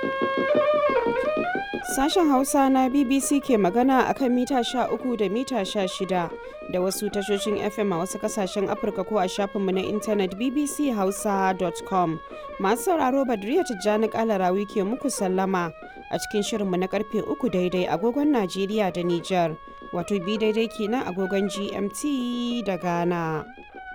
Sashen Hausa na BBC ke magana a kan mita 13 da mita 16 da wasu tashoshin FM a wasu kasashen Afirka ko a shafinmu na intanet bbchausa.com. Masu sauraro Badriya Tijjani Kalarawi ke muku sallama a cikin shirinmu na karfe 3 daidai agogon Najeriya da Nijar, wato bi daidai kenan agogon GMT da Ghana.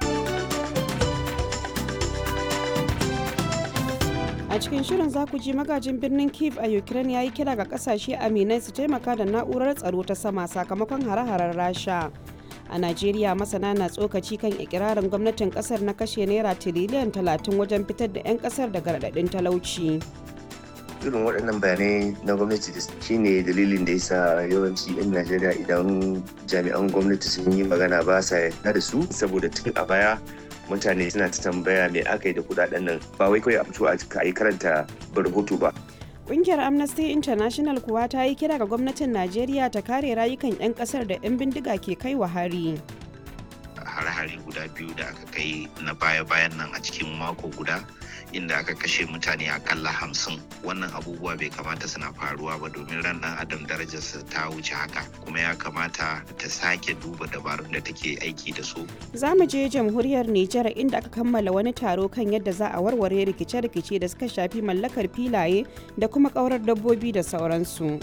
a cikin shirin za ku ji magajin birnin kiev a ukraine ya yi kira ga kasashe aminai su taimaka da na'urar tsaro ta sama sakamakon hare-haren rasha a najeriya masana na tsokaci kan ikirarin gwamnatin kasar na kashe naira tiriliyan 30 wajen fitar da 'yan kasar daga raɗaɗin talauci irin waɗannan bayanai na gwamnati da shine dalilin da yasa yawanci 'yan najeriya idan jami'an gwamnati sun yi magana ba sa yarda da su saboda tun a baya mutane suna ta tambaya me aka yi da kudaden nan ba wai kawai a fito a yi karanta rahoto ba Ƙungiyar Amnesty International kuwa ta yi kira ga gwamnatin Najeriya ta kare rayukan 'yan ƙasar da 'yan bindiga ke kai wa hari. hare-hare guda biyu da aka kai na baya-bayan nan a cikin mako guda inda aka kashe mutane akalla hamsin wannan abubuwa bai kamata suna faruwa ba domin ran dan adam darajarsa ta wuce haka kuma ya kamata ta sake duba dabarun da take aiki da su Za mu je jamhuriyar Nijar inda aka kammala wani taro kan yadda za a warware rikice-rikice da suka shafi mallakar filaye da kuma ƙaurar dabbobi da sauransu.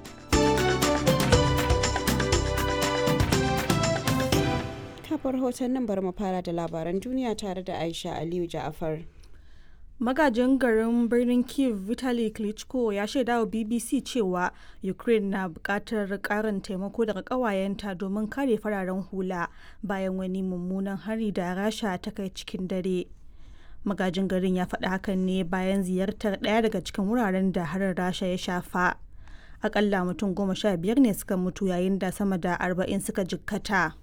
kafar hoton nan bari mu fara da labaran duniya tare da Aisha Aliyu Ja'afar. magajin garin birnin kiev vitali klitschko ya shaida wa bbc cewa ukraine na bukatar karin taimako daga kawayenta domin kare fararen hula bayan wani mummunan hari da rasha ta kai cikin dare magajin garin ya faɗi hakan ne bayan ziyartar ɗaya daga cikin wuraren da harin rasha ya shafa akalla mutum goma sha biyar ne suka mutu yayin da sama da arba'in suka jikkata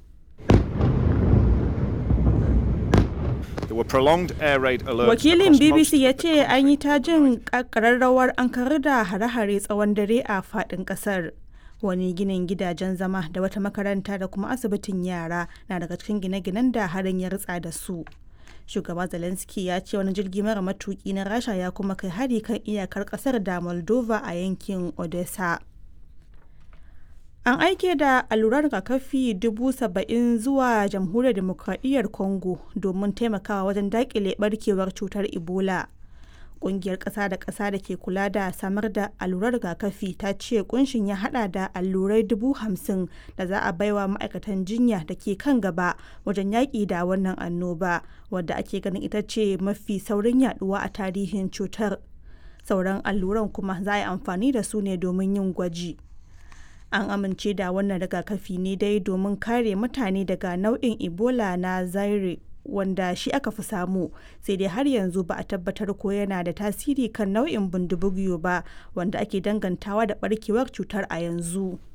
Wakilin BBC ya ce an yi ta jin ƙararrawar an karar da hare-hare tsawon dare a faɗin ƙasar. Wani ginin gidajen zama da wata makaranta da kuma asibitin yara na daga cikin gine-ginen da harin ya ritsa da su. Shugaba Zelensky ya ce wani jirgi mara matuki na Rasha ya kuma kai hari kan iyakar ƙasar da Moldova a yankin Odessa. An aike da allurar rigakafi dubu saba'in zuwa jamhuriyar demokradiyyar Congo domin taimakawa wajen dakile barkewar cutar Ebola. Ƙungiyar ƙasa da ƙasa da ke kula da samar da allurar rigakafi ta ce kunshin ya hada da allurai dubu hamsin da za a baiwa ma'aikatan jinya da ke kan gaba wajen yaƙi da wannan annoba wadda ake ganin ita ce mafi saurin yaduwa a tarihin cutar. Sauran alluran kuma za a yi amfani da su ne domin yin gwaji. an amince da wannan rigakafi ne dai domin kare mutane daga nau'in ebola na zaire wanda shi aka fi samu sai dai har yanzu ba a tabbatar ko yana da tasiri kan nau'in bindibugiyo ba wanda ake dangantawa da barkewar cutar a yanzu